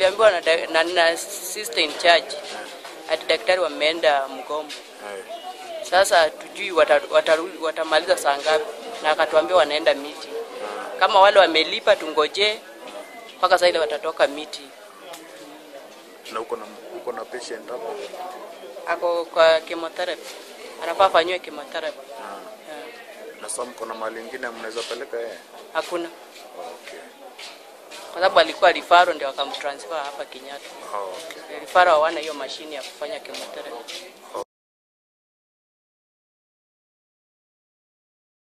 tuliambiwa na, da- na, na sister in charge ati daktari wameenda mgombo. Eh. Sasa tujui wata- wataru- watamaliza saa ngapi, na akatuambia wanaenda miti. Kama wale wamelipa tungojee mpaka sasa ile watatoka miti. Na uko na uko na patient hapo? Ako kwa chemotherapy, anafaa afanyiwe chemotherapy. Na sasa mko na mali ingine mnaweza peleka yeye? Hakuna, Okay. kwa sababu alikuwa rifaro, ndio wakamtransfer hapa Kenyatta. Oh, okay. Rifaro hawana hiyo mashine ya kufanya chemotherapy.